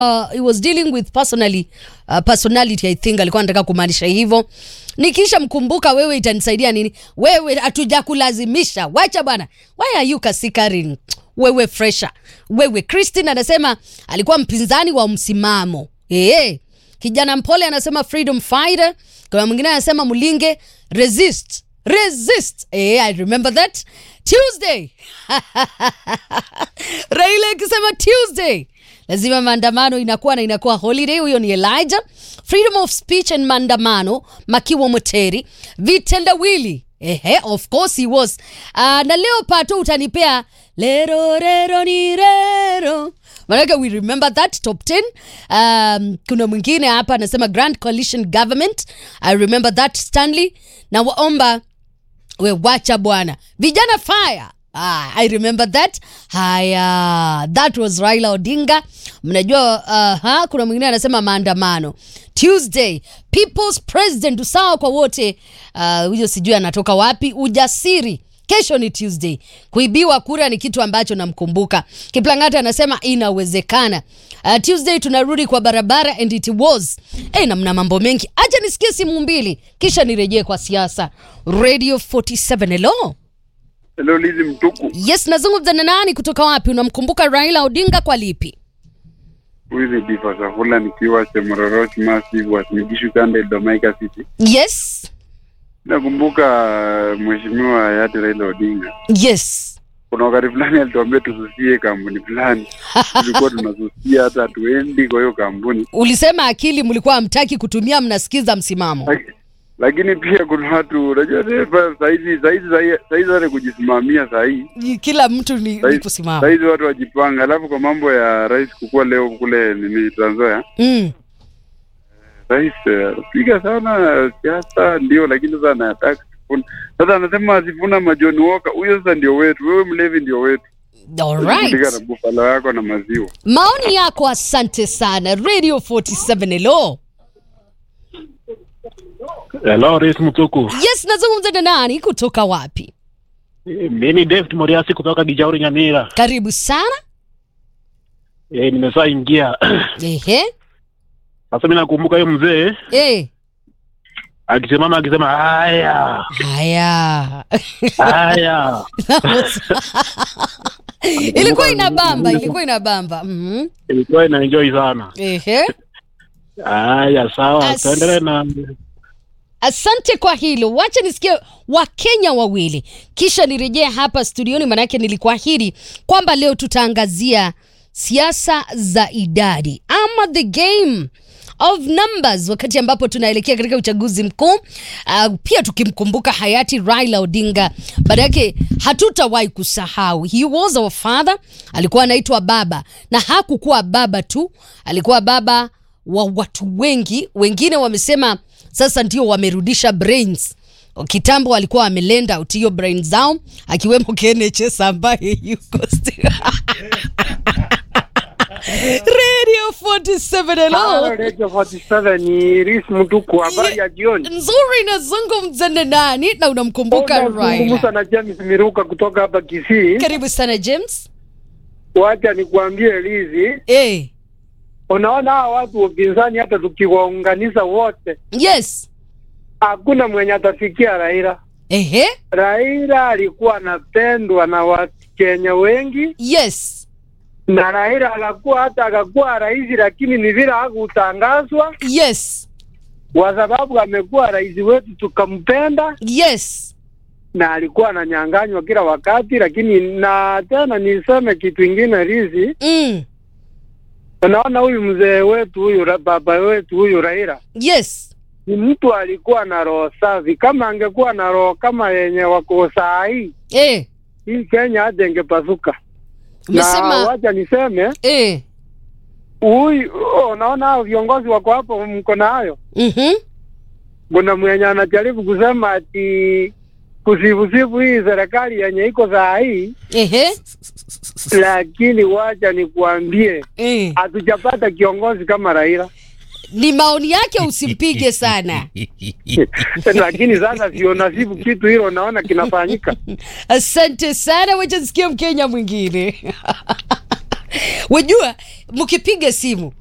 uh, he was dealing with personally uh, personality I think alikuwa anataka kumaanisha hivyo. Nikisha mkumbuka wewe itanisaidia nini? Wewe hatujakulazimisha. Wacha bwana. Why are you kasikaring? Wewe fresher. Wewe Christine anasema alikuwa mpinzani wa msimamo. Eh. Kijana mpole anasema freedom fighter. Kuna mwingine anasema Mulinge resist. Resist. Eh, I remember that. Tuesday. Raila akisema Tuesday lazima maandamano inakuwa na inakuwa holiday. Huyo ni Elijah. Freedom of speech and maandamano, Makiwa Moteri, vitendawili Ehe, of course he was. Uh, na leo pato utanipea lero rero ni rero manake we remember that top 10 um, kuna mwingine hapa anasema grand coalition government i remember that stanley na waomba we wacha bwana vijana fire Ah, I remember that. Haya, that was Raila Odinga. Mnajua uh, ha, kuna mwingine anasema maandamano Tuesday, people's president, usawa kwa wote. Ah, Huyo sijui anatoka wapi. Ujasiri kesho ni Tuesday. Kuibiwa kura ni kitu ambacho namkumbuka. Kiplangata anasema inawezekana. Uh, Tuesday tunarudi kwa barabara and it was. Eh, na mna mambo mengi. Acha nisikie simu mbili kisha nirejee kwa siasa. Radio 47 hello. Hello Lizi Mtuku, Yes, nazungumza na nani kutoka wapi? Unamkumbuka Raila Odinga kwa lipi? huyu ni Difa Safula nikiwa Chemororoch Massive Wasinigishu Kande Domaika City. Yes. Nakumbuka mheshimiwa hayati Raila Odinga, Yes. kuna wakati fulani alituambia tususie kampuni fulani, tulikuwa tunasusia hata hatuendi kwa hiyo kampuni, Ulisema akili mlikuwa hamtaki kutumia, mnasikiza msimamo. Laki- lakini pia kuna watu unajua sasa saizi saizi saizi hata kujisimamia sahii Kila mtu ni, ni saizi kusimama. saizi watu wajipanga, alafu kwa mambo ya rais kukua leo kule nini Trans Nzoia Mm. rais eh, piga sana siasa ndio, lakini sasa anataka Sifuna. Sasa anasema Sifuna majoni woka, huyo sasa ndio wetu, wewe mlevi ndio wetu, All Kutika na right. bufalo yako na maziwa. Maoni yako asante sana. Radio 47 hello. Hello, Rais Mtuku. Yes, nazungumza na nani kutoka wapi? Mimi David Moriasi kutoka Gijauri Nyamira. Karibu sana. E, nimesha ingia. Ehe. Sasa mimi nakumbuka hiyo mzee Eh. akisimama akisema haya Haya. haya. ilikuwa inabamba, ilikuwa inabamba. Mhm. Ilikuwa ina enjoy sana. Ehe. Haya, sawa. As- Tuendelee na Asante kwa hilo. Wacha nisikie Wakenya wawili, kisha nirejee hapa studioni, maanake nilikuahidi kwamba leo tutaangazia siasa za idadi ama the game of numbers, wakati ambapo tunaelekea katika uchaguzi mkuu uh, pia tukimkumbuka hayati Raila Odinga. Baada yake hatutawahi kusahau, he was our father, alikuwa anaitwa baba, na hakukuwa baba tu, alikuwa baba wa watu wengi. Wengine wamesema sasa ndio wamerudisha brains kitambo walikuwa wamelenda out hiyo brain zao akiwemo KNHS ambaye yuko sti- Radio 47 hello. Radio 47 ni Ris Mtuku, habari ya jioni. Nzuri nazungumza na nani na unamkumbuka Unazungumza Raila. na James Miruka kutoka hapa Kisii. Karibu sana James. Wacha nikuambie Lizi, Eh, unaona hawa watu wa upinzani, hata tukiwaunganisha wote, yes. hakuna mwenye atafikia Raila. Ehe, Raila alikuwa anapendwa na Wakenya wengi, yes. na Raila akakuwa hata akakuwa rais, lakini ni vile hakutangazwa Yes. kwa sababu amekuwa rais wetu, tukampenda Yes. na alikuwa ananyanganywa kila wakati, lakini na tena niseme kitu ingine Rizi, Mm. unaona huyu mzee wetu huyu ra- baba wetu huyu Raila Yes. ni mtu alikuwa na roho safi. Kama angekuwa na roho kama yenye wako saa hii, Eh, hii Kenya hata ingepasuka. Na umesema wacha niseme eh. huyu, unaona hao viongozi wako hapo, mko na hayo. Mhm. Kuna mwenye anajaribu kusema ati kusifusifu hii serikali yenye iko saa hii, Ehe. lakini wacha nikuambie Eh. hatujapata kiongozi kama Raila. Ni maoni yake usimpige sana. lakini sasa sio nasibu kitu hilo, naona kinafanyika. Asante sana, wacha nisikie Mkenya mwingine. Wajua, mkipiga simu